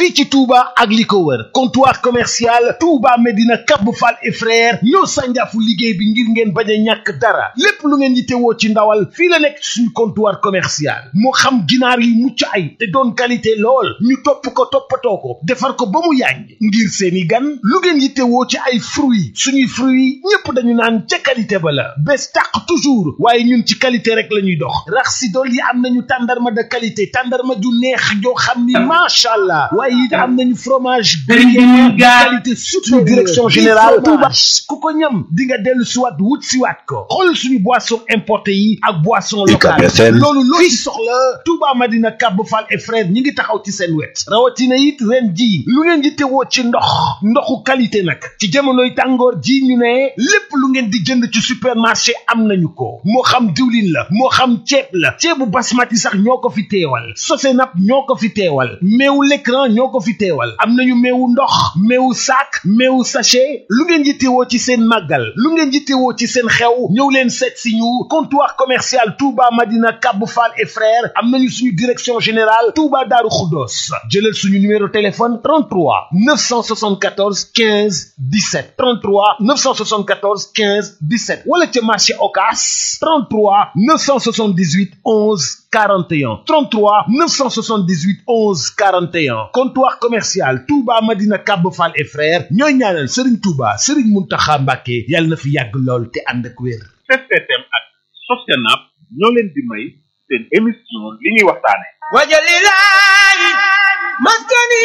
fii ci Touba ak li ko wër comptoir commercial Touba Medina Cap Fall et frère ñoo sànjaafu liggéey bi ngir ngeen bañ a ñàkk dara lépp lu ngeen yittewoo ci ndawal fii la nekk suñu comptoir commercial moo xam ginaar yi mucc ay te doon qualité lool ñu topp ko toppatoo ko defar ko ba mu yàññ ngir seeni gan lu ngeen yittewoo ci ay fruits suñuy fruits ñépp dañu naan ca qualité ba la bés tàq toujours waaye ñun ci qualité rek la ñuy dox rax si dool yi am nañu tàndarma de qualité tàndarma ju neex joo xam ni macha allah waaye it am nañu fromage gruyère qualité surtout direction générale Touba ku ko ñam di nga dellu siwaat wut siwaat ko xool suñu boisson importé yi ak boisson locale loolu loo ci soxla Touba Madina Cap Fall et frère ñi ngi taxaw ci seen wet rawatina it ren ji lu ngeen di tewoo ci ndox ndoxu qualité nag ci jamonoy tàngoor ji ñu ne lépp lu ngeen di jënd ci supermarché am nañu ko moo xam diwlin la moo xam ceeb la ceebu basmati sax ñoo ko fi teewal sosenap ñoo ko fi teewal meewu l'écran ñoo ko fi teewal am nañu meewu ndox meewu sac meewu sachet lu ngeen yittewoo ci seen màggal lu ngeen yittewoo ci seen xew ñëw leen seet si ñu comptoir commercial Touba Madina Cap Fall et frères am nañu suñu direction générale Touba Darou Khoudoss jëlal suñu numéro téléphone 33 974 15 17 33 974 15 17 wala ca marché Ocass 33 978 11 41 33 978 11 41 comptoir commercial Touba Madina Cap Fall et frères ñooy ñaanal Serigne Touba Serigne Mountakha Mbacké yàlla na fi yàgg lool te ànd ak wér. STM ak Sosenap ñoo leen di may seen émission li ñuy waxtaane wajalilahi maskani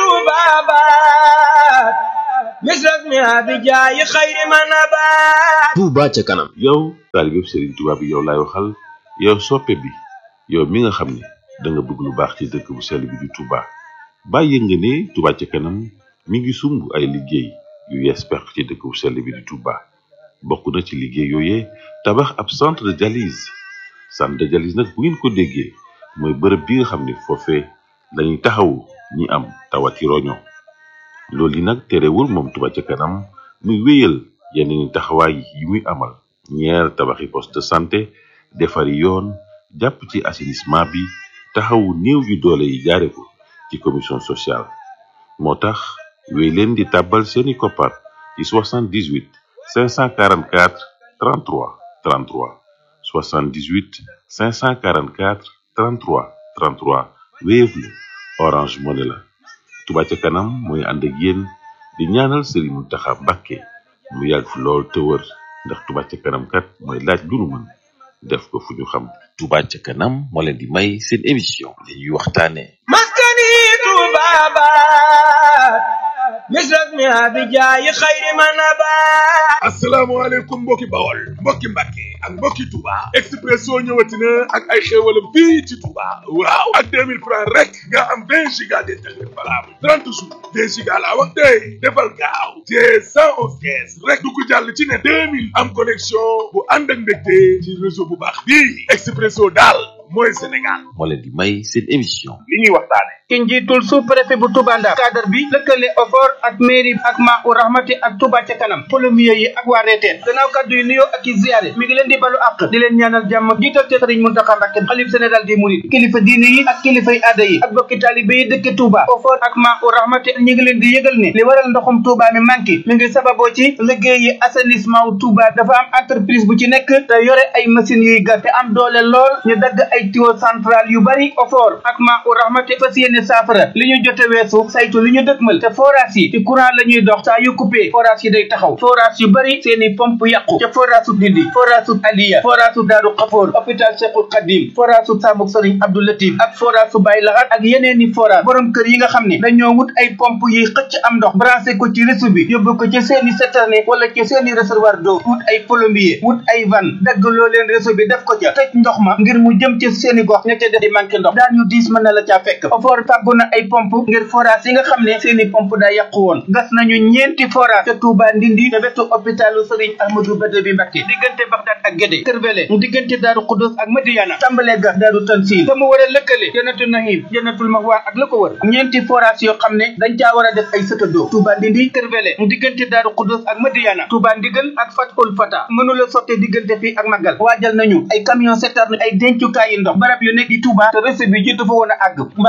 tubabat misras mi abijayi xayri manabat Touba ca kanam yow taalibeb Serigne Touba bi yow laay waxal yow soppe bi yow mi nga xam ne da nga bëgg lu baax ci dëkk bu sell bi di Touba bàyyi nga ne Touba ca kanam mi ngi sumb ay liggéey yu yees peq ci dëkk bu sell bi di Touba bokk na ci liggéey yooyee tabax ab centre de dialyse centre de dialyse nag bu ngeen ko déggee mooy bërëb bi nga xam ne foofee lañuy taxawu ñi am tawati roño loolu yi nag terewul moom Touba ca kanam muy wéyal yeneen taxawaay yi muy amal ñeer tabaxi poste de santé defari yoon jàpp ci assainissement bi taxawu néew yu doole yi jaare ko ci commission sociale moo tax wéy leen di tàbbal seeni koppar ci 78 544 33 33 78 544 33 33 Wave la Orange Money la Touba ca kanam mooy ànd ak yéen di ñaanal Serigne Mountakha Mbacké mu yàgg fi lool te wër ndax Touba ca kanam kat mooy laaj lu nu mën def ko fu ñu xam Touba ca kanam moo leen di may seen émission li ñuy waxtaane maskani tubabat misras mi abijayi xayri manabat asalaamaaleykum mbokki bawol mbokki mbàkke ak mbokki Touba Expresso ñëwati na ak ay xéewalam fii ci Touba waaw ak 2000 francs rek nga am 20 giga d'internet valable 30 jours 2 giga laa wax tey defal gaaw te 111 kees rek du ko jàll ci ne 2000 am connexion bu ànd ak mbégte ci réseau bu baax bii Expresso daal mooy Sénégal moo leen di may seen émission li ñuy waxtaane ki njiitul sous préfet bu Touba Ndar cadre bi lëkkale OFOR ak mairie ak Maa-u Rahmati ak Touba ca kanam polomier yi ak waa reeteen gannaaw kaddu yi nuyoo ak i ziyaare mi ngi leen di balu àq di leen ñaanal jàmm jiital te sëriñ Muntaxa Mbàkke xalif général des mourides kilifa diine yi ak kilifay aada yi ak bokki taalibe yi dëkk Touba OFOR ak Maa-u Rahmati ñi ngi leen di yëgal ne li waral ndoxum Touba mi manqué mi ngi sababoo ci liggéey yi assainissement wu Touba dafa am entreprise bu ci nekk te yore ay machines yuy gas te am doole lool ñu dagg ay tuyau central yu bari OFOR ak Maa-u Rahmati fas yéene saafara li ñu jote weesu saytu li ñu dëkkmal te forage yi ci courant la ñuy dox saa yu coupé forage yi day taxaw forage yu bari seeni pompe yàqu ca forage su Ndindi forage su Aliya forage su Daaru Xafoor hôpital Cheikhul Khadim forage su Samuk Sëriñ Abdou Latif ak forage su Baye Lahat ak yeneeni forage borom kër yi nga xam ne dañoo wut ay pompe yi xëcc am ndox branché ko ci réseau bi yóbbu ko ci seeni citerne wala ci seeni réservoir d'eau wut ay plombier wut ay van dagg loo leen réseau bi def ko ca tëj ndox ma ngir mu jëm ci seeni gox ña ca def di manqué ndox daan ñu diis mën na la caa fekk ofoor fàggu na ay pompe ngir forage yi nga xam ne seeni pompe daa yàqu woon gas nañu ñeenti forage ca Touba Ndindi te wetu hôpitalu Serigne Ahmadou Bada bi Mbacké diggante Bagdad ak Guédé Kërvele diggante Daaru Xudus ak Madiana tàmbalee gas Daaru Tansil te mu war a lëkkale Jannatul Nahim Jannatul Mahwa ak la ko wër ñeenti forage yoo xam ne dañ caa war a def ay sëtadoo Touba Ndindi Kërvele diggante Daaru Xudus ak Madiana Touba Ndigal ak Fatul Fata mënula sotte diggante fii ak Magal waajal nañu ay camion citerne ay dencukaayi ndox barab yu nekk di Touba te réseau bi jiitu fa woon a àgg mbaa bu fa ndox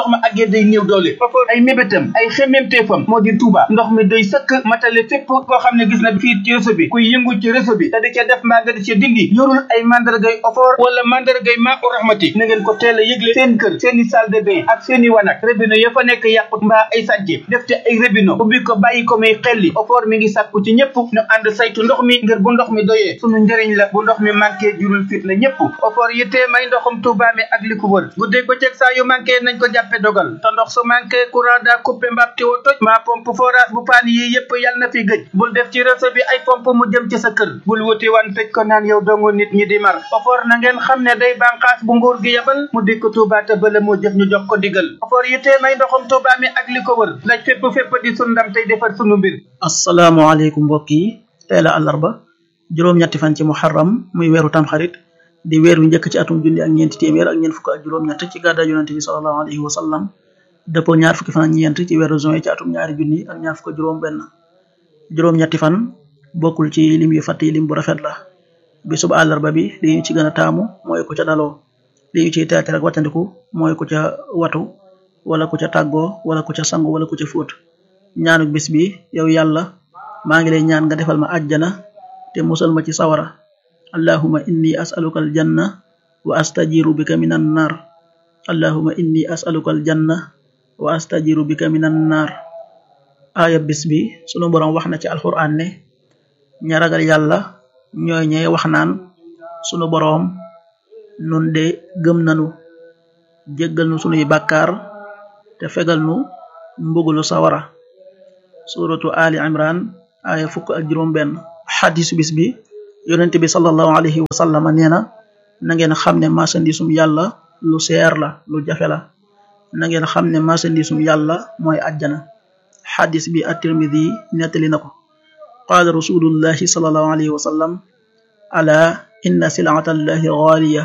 ndox ma àggee day néew doole ofoor ay mébétam ay xemmemteefam moo di Touba ndox mi doy sëkk matale fépp koo xam ne gis na fii ci réseau bi kuy yëngu ci réseau bi te di ca def mbaa nga di ca dindi yorul ay mandargay ofoor wala mandargay maa u rahmati na ngeen ko teel a yëgle seen kër seen i salle de bain ak seen i wanak robinet ya fa nekk yàqut mbaa ay sànce def ci ay robinet ubbi ko bàyyi ko muy xelli ofoor mi ngi sàkku ci ñëpp ñu ànd saytu ndox mi ngir bu ndox mi doyee sunu njëriñ la bu ndox mi manqué jurul fit na ñëpp ofoor yittee may ndoxum Touba mi ak li ko wër guddeeg bëccëg saa yu manqué nañ ko jàppe dogal te ndox su manqué courant daa coupé mbaab ti wo toj maa pompe forage bu paan yi yëpp yàlla na fi gëj bul def ci réseau bi ay pompe mu jëm ci sa kër bul wuti wan tëj ko naan yow dongu nit ñi di mar ofoor na ngeen xam ne day bànqaas bu nguur gi yebal mu dikk Touba te bala moo jëf ñu jox ko digal ofoor yittee may ndoxum Touba mi ak li ko wër laj fépp fépp di sun ndam tey defar sunu mbir asalaamaaleykum mbokk yi tey la àllarba juróom-ñetti fan ci muharram muy weeru tamxarit di weer wi njëkk ci atum junni ak ñeenti téeméer ak ñeent fukk ak juróom-ñett ci gàddaay yonente bi sallallahu alayhi wa sallam dëppoo ñaar fukki fan ak ñeent ci weeru juin ci atum ñaari junni ak ñaar fukk juróom benn juróom-ñetti fan bokkul ci lim yu fàtt yi lim bu rafet la bisub àllarba bi li ñu ci gën a taamu mooy ku ca daloo li ñu ciy teete rek wattandiku mooy ku ca watu wala ku ca tàggoo wala ku ca sangu wala ku ca fóot ñaanuk bis bi yow yàlla maa ngi lay ñaan nga defal ma àjjana te musal ma ci sawara allahuma inni asaluka aljanna wa astajiru bika minan nar allahuma inni asaluka aljanna wa astajiru bika minan nar aaya bis bi sunu boroom wax na ci alquran ne ña ragal yàlla ñooy ñee wax naan sunu boroom nun de gëm nanu jéggal nu sunuy bàkkaar te fegal nu mbugulu sawara suratu ali imran aaya fukk ak juróom benn xadisu bis bi yonent bi sallallahu alayhi wa sallam nee na na ngeen xam ne marchandisum yàlla lu seer la lu jafe la na ngeen xam ne marchandisum yàlla mooy àjjana xadis bi at-tirmidi nettali na ko qaala rasulullahi sallallahu alayhi wa sallam ala inna silata allahi gaaliya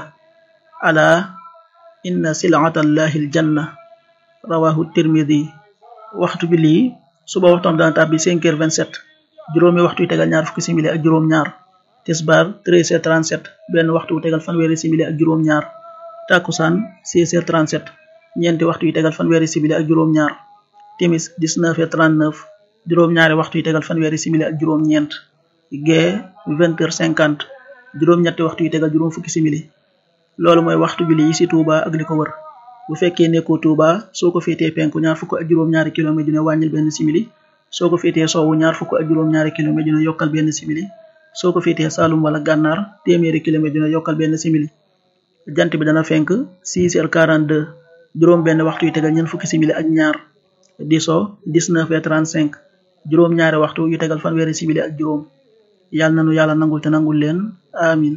ala inna silata allahi aljanna rawahu tirmidi waxtu bi lii suba waxtam dana tàbbi cinq heures vingt sept juróomi waxtu yu tegal ñaar fukki simili ak juróom ñaar tisbaar treize heures trente sept benn waxtu wu tegal fanweeri simili ak juróom ñaar takkusaan seize heures trente sept ñeenti waxtu yu tegal fanweeri simili ak juróom ñaar timis dix neuf heures trente neuf juróom ñaari waxtu yu tegal fanweeri simili ak juróom ñeent gee vingt heures cinquante juróom ñetti waxtu yu tegal juróom fukki simili loolu mooy waxtu julli yi ci Touba ak li ko wër bu fekkee nekkoo Touba soo ko féetee penku ñaar fukk ak juróom-ñaari kilomètre dina wàññil benn simili soo ko féetee soowu ñaar fukk ak juróom-ñaari kilomètre dina yokkal benn simili soo ko féetee Saalum wala Gànnaar téeméeri kilomètre dina yokkal benn simili jant bi dana fenk 6 heures 42 juróom benn waxtu yu tegal ñeent fukki simili ak ñaar di so 19 heures 35 juróom ñaari waxtu yu tegal fanweeri simili ak juróom yàlla nanu yàlla nangul te nangul leen amin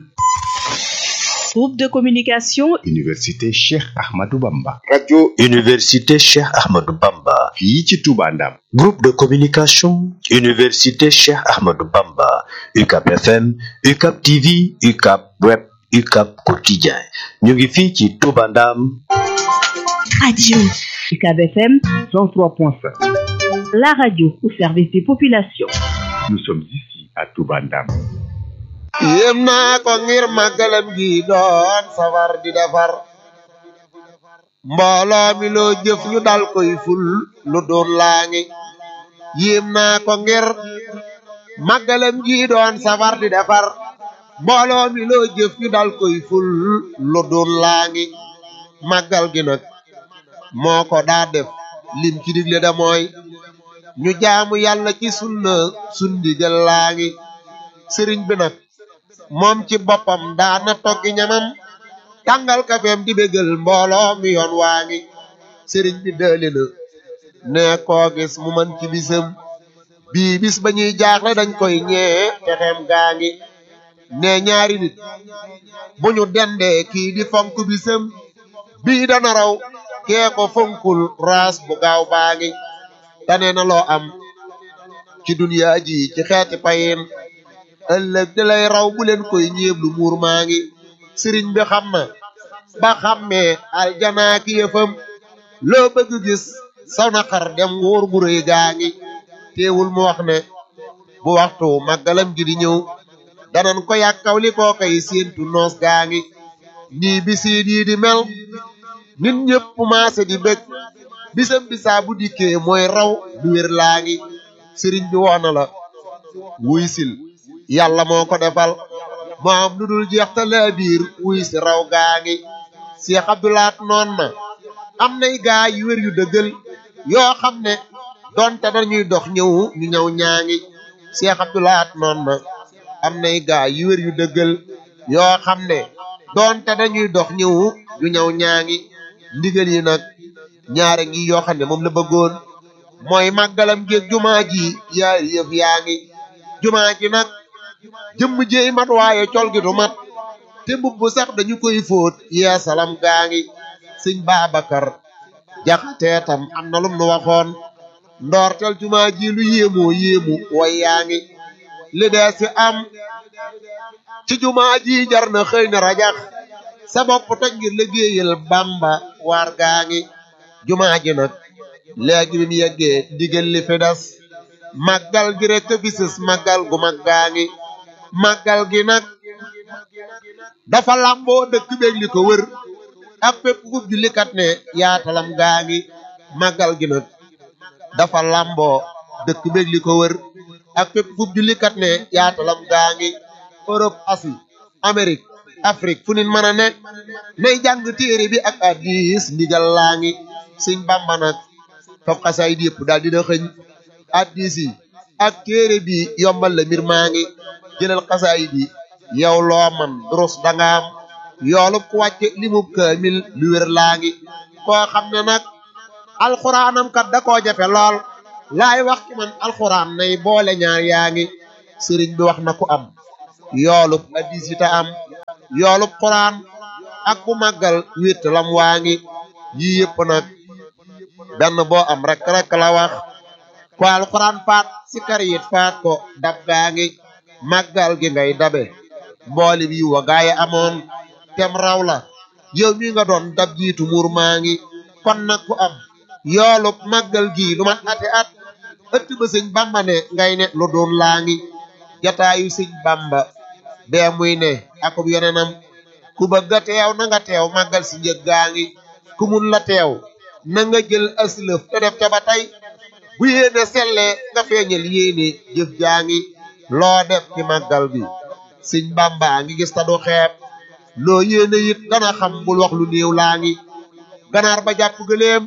Groupe de communication Université Cheikh Ahmadou Bamba. radio Université Cheikh Ahmadou Bamba. fii ci Touba Ndam. Groupe de communication Université Cheikh Ahmadou Bamba. UCAP FM, UCAP TV, UCAP Web, UCAP Quotidien. ñu ngi fii ci Touba Ndam. Radio UCAB FM 103.5. la radio au service des populations. Nous sommes ici à Touba Ndam. yéem naa ko ngir màggalam gi doon safar di defar mbooloo mi loo jëf ñu dal koy ful lu doon laa ngi yéem naa ko ngir màggalam gi doon safar di defar mbooloo mi loo jëf ñu dal koy ful lu doon laa ngi màggal gi nag moo ko daa def lim ci digle da mooy ñu jaamu yàlla ci sunna sundigal laa ngi sëriñ bi nag moom ci boppam daana toggi ñamam tàngal kafeem di bégal mbooloo mi yoon waa ngi sëriñ bi dëli na ne koo gis mu man ci bisam bii bis ba ñuy jaaxle dañ koy ñee pexeem gaa ngi ne ñaari nit bu ñu dendee kii di fonk bisam bii dana raw kee ko fonkul raas bu gaaw baa ngi tane na loo am ci duniyaa ji ci xeeti payin ëllëg di lay raw bu leen koy ñeeblu muur maa ngi sëriñ bi xam na ba xammee aljanaa ki yëfam loo bëgg gis saw na xar dem wóor gu rëy gaa ngi teewul mu wax ne bu waxtu màggalam gi di ñëw danan ko yàkkaw li koo koy séentu noos gaa ngi nii bisiit yi di mel nit ñëpp maase di bëgg bisam bisaa bu dikkee mooy raw du wér laa ngi sëriñ bi woona la wuy sil yàlla moo ko defal moo am lu dul jeex te laa biir wuy si raw gaa ngi Cheikh Abdoulaat noon na am nay gaa yu wér yu dëggal yoo xam ne donte dañuy dox ñëw ñu ñëw ñaa ngi Cheikh Abdoulaat noon na am nay gaa yu wér yu dëggal yoo xam ne donte dañuy dox ñëw ñu ñëw ñaa ngi ndigal yi nag ñaare ngi yoo xam ne moom la bëggoon mooy màggalam géeg jumaa ji yaari yëf yaa ngi jumaa ji nag jëmm jéey mat waaye col gi du mat te mbubb sax dañu koy fóot yee salam gaa ngi sëñ Babacar jaxatee tam am na lum nu waxoon ndoortel jumaa ji lu yéemoo yéemu way yaa ngi li dee si am ci jumaa ji jar na xëy na rajax sa bopp toj ngir liggéeyal Bamba waar gaa ngi jumaa ji nag léegi bi mu yeggee ndigal li fi des màggal gi rek a bisis màggal gu mag gaa ngi màggal gi nag dafa làmboo dëkk beeg li ko wër ak fépp fu jullikat ne yaatalam gaa ngi màggal gi nag dafa làmboo dëkk beeg li ko wër ak fépp fu jullikat ne yaatalam gaa ngi Europe Asie Amérique Afrique fu nit mën a ne nay jàng téere bi ak hadiis ndigal laa ngi sëñ Bamba nag fab xasaay di yëpp daal dina xëñ hadiis yi ak téere bi yombal la mbir maa ngi jëlal xasaay bi yow loo man durus danga am yoolub ku wàcce limub kaamil lu wér laa ngi koo xam ne nag alxuraanam kat da koo jafe lool laay wax ci man alxuraan nay boole ñaar yaa ngi sëriñ bi wax na ku am yoolub hadiis yi ta am yoolub xuraan ak bu màggal wétt lam waa ngi yii yëpp nag benn boo am rek rek la wax ko alxuraan faat si kar yit faat ko dab gaa ngi màggal gi ngay dabe mbooli bi wa gaaya amoon tem raw la yow mi nga doon dab jiitu muur maa ngi kon nag ku am yoolub màggal gi lu mat ati at ëtt ba sëñ bamba ne ngay ne lu doon laa ngi jataayu sëñ bamba bee muy ne akub yeneenam ku bëgg a teew na nga teew màggal si njëg gaa ngi ku mun la teew na nga jël aslëf te def ca ba tey bu yéene sellee nga feeñal yéene jëf jaa ngi loo def ci màggal gi sëñ bamba ngi gis ta du xeeb loo yéene it dana xam bul wax lu néew laa ngi ganaar ba jàpp gëléem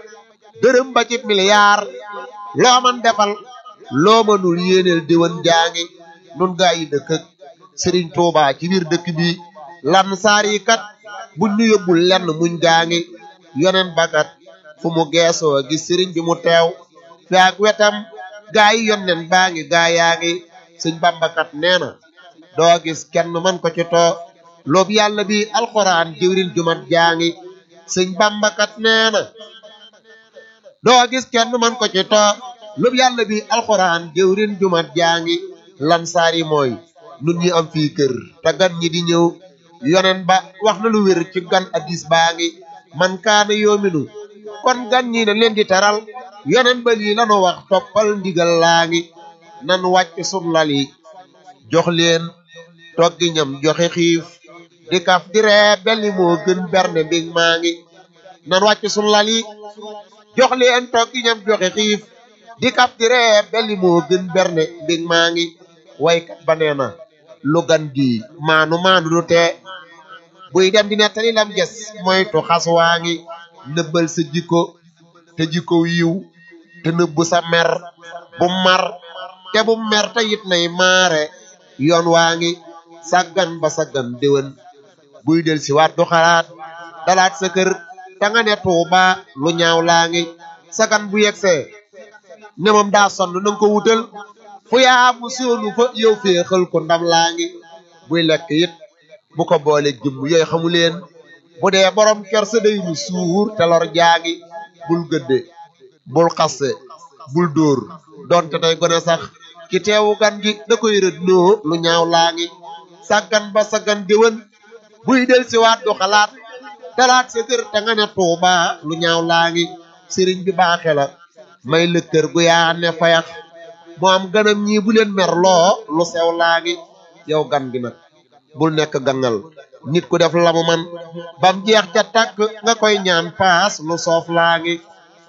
dërëm ba ci miliyaar loo man defal loo mënul yéeneel déwén jaa ngi nun gaa yi dëkk ak sëriñ Tuuba ci biir dëkk bi lan saar yi kat buñ ñu yóbbul lenn muñ gaa ngi yonen bakat fu mu geesoo gis sëriñ bi mu teew fi ak wetam gaa yi yonnen baa ngi gaa yaa ngi sëñ bambakat nee na doo gis kenn man ko ci too loobu yàlla bi alxuraan jëwrin jumat jaa ngi sëñ bambakat nee na doo gis kenn man ko ci too loobu yàlla bi alxuraan jëwrin jumat jaa ngi lan saar yi mooy nun ñi am fii kër te gan ñi di ñëw yonen ba wax na lu wér ci gan addis baa ngi man kaana yoominu kon gan ñi na leen di teral yonen ba lii lanu wax toppal ndigal laa ngi nan wàcc sun lal yi jox leen toggi ñam joxe xiif di kaf di ree belli moo gën berne mbig maa ngi nan wàcc sun lal yi jox leen toggi ñam joxe xiif di kaf di ree belli moo gën berne mbig maa ngi waykat ba nee na lu gan gi maanu maanu du tee buy dem di nettali lam ges moytu xas waa ngi nëbbal sa jikko te jikko yiw te nëbbu sa mer bu mar te bu mer te it nay maare yoon waa ngi saggan ba saggan déwén buy del si waat du xalaat dalaat sa kër ta nga ne tuuba lu ñaaw laa ngi sagan bu yegsee ne moom daa sonn nanga ko wutal fu yaa mu soonu fa yow féexal ko ndam laa ngi buy lekk it bu ko boole jëmm yooyu xamu leen bu dee borom kersa day mu suur te lor jaangi bul gëdde bul xasse bul dóor donte tey gone sax ki teewu gan gi da koy rëdd noo lu ñaaw laa ngi sàggan ba sàggan déwén buy del si waat du xalaat dalaat sa kër te nga ne tuuba lu ñaaw laa ngi sëriñ bi baaxe la may lëkkër gu yaa ne fayax moo am ganam ñii bu leen mer loo lu sew laa ngi yow gan gi nag bul nekk gangal nit ku def la mu man bam jeex ca tàkk nga koy ñaan paas lu soof laa ngi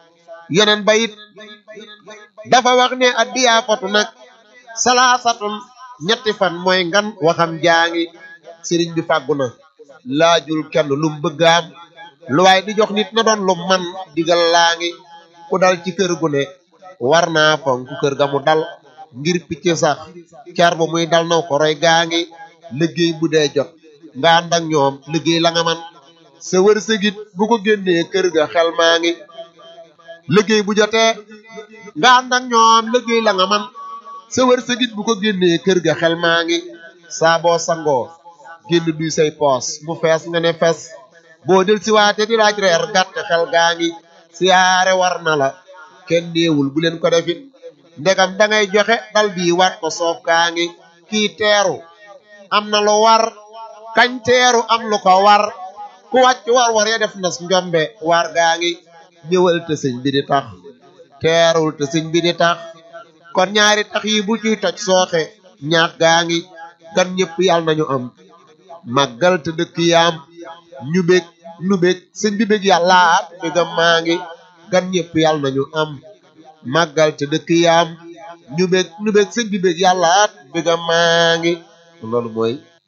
yonen ba it dafa wax ne addiyaa fatu nag salaasatun ñetti fan mooy ngan waxam jaangi sëriñ bi fàggu na laajul kenn lum bëgg am lu waay di jox nit na doon lu man digal laa ngi ku dal ci kër gu ne war naa fonk kër ga mu dal ngir picc sax car ba muy dal naw ko roy gaa ngi liggéey bu dee jot nga ànd ak ñoom liggéey la nga man sa wërsëgit bu ko génnee kër ga xel maa ngi liggéey bu jotee nga ànd ak ñoom liggéey la nga man sa wërsëgit bu ko génnee kër ga xel maa ngi saa boo sangoo génn duy say poos mu fees nga ne fes boo del si waate di laaj reer gàtt xel gaa ngi siyaare war na la kenn néewul bu leen ko defit ndegam dangay joxe dal bii waat ko soof gaa ngi kii teeru am na lu war kañ teeru am lu ko war ku wàcc war war ya def nas njombe war gaa ngi ñëwal te sëñ bi di tax teerul te sëñ bi di tax kon ñaari tax yi bu ciy toj sooxe ñaax gaa ngi gan ñëpp yàlla nañu am màggal te dëkk yaam ñu bég nu bég sëñ bi bég yàllaat bégam maa ngi gan ñëpp yàlla nañu am màggal te dëkk yaam ñu bég nu bég sëñ bi bég yàllaat bégam maa ngi loolu mooy